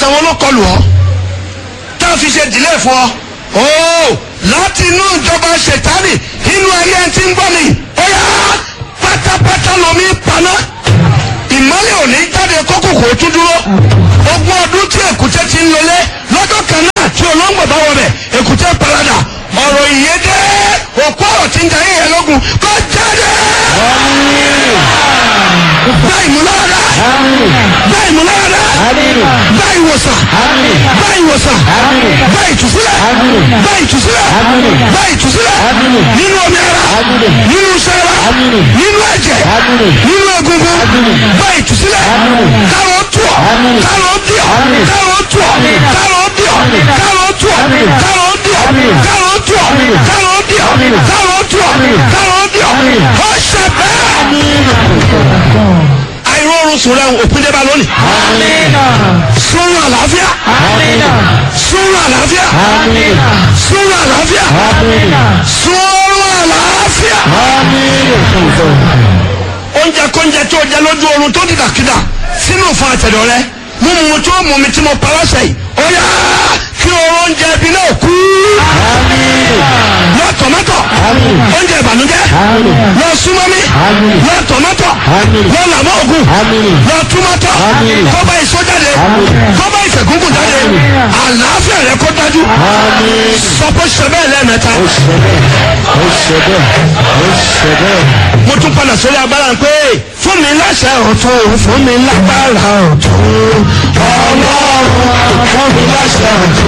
àìsàn wọn ló kọlù ọ tá a fi ṣe dìlé fún ọ ooo láti inú ìjọba ṣètánì inú ayé ẹni tí ń gbọ́ mi ó yá pátápátá lomi paná ìmọ́lẹ̀ òní jáde kókòkò tún dúró ogún ọdún tí èkúté ti ń lọlé lọ́jọ́ kan náà tí olóńgbò bá wọbẹ̀ èkúté parada ọ̀rọ̀ ìyédè òkú ọ̀rọ̀ tí ń jayé yẹn lógun kó jáde. gba ìmúlára gba ìmúlára gba ìwòsàn gba ìwòsàn gba ìtúsílẹ̀ gba ìtúsílẹ̀ gba ìtúsílẹ̀ nínú omi ara nínú sẹ́ra nínú ẹ̀jẹ̀ nínú egungun gba ìtúsílẹ̀ kárọ̀ tù ọ́ kárọ̀ dì ọ́ kárọ̀ tù ọ́ kárọ̀ dì ọ́ kárọ̀ tù ọ́ kárọ̀ dì ọ́ kárọ̀ tù ọ́ kárọ̀ dì ọ́ kárọ̀ tù ọ́ kárọ̀ dì ọ́ ó ṣe bẹ́ẹ̀ àìrórun sùn rẹ̀ òpin dé bá lónìí. sùnrùn àlàáfíà. sùnrùn àlàáfíà. sùnrùn àlàáfíà. sùnrùn àlàáfíà. oúnjẹ kóúnjẹ tó jẹ lójú oorun tó dìdàkidà sínú fún àtẹ̀dọ̀ rẹ mímu tó mú mi tí mo pa lọ́sẹ̀ yìí ó yá kí oúnjẹ ibi náà kú. lọ tọ̀mọ́tọ̀ oúnjẹ ìbànújẹ́ lọ súnmọ́mí lọ tọ̀mọ́tọ̀ lọ làmọ́ ògùn lọ túmọ́tọ̀ kọ́bá ìsọjáde kọ́bá ìfẹ̀gúngùn jáde àlàáfíà rẹ kó dájú sọpọ́ sẹ́bẹ̀ lẹ́ẹ̀mẹ́ta. mo tún padà sórí agbára pé fún mi láṣẹ ọ̀tún fún mi lágbára ọ̀tún ọlọ́run fún mi láṣẹ ọ̀tún.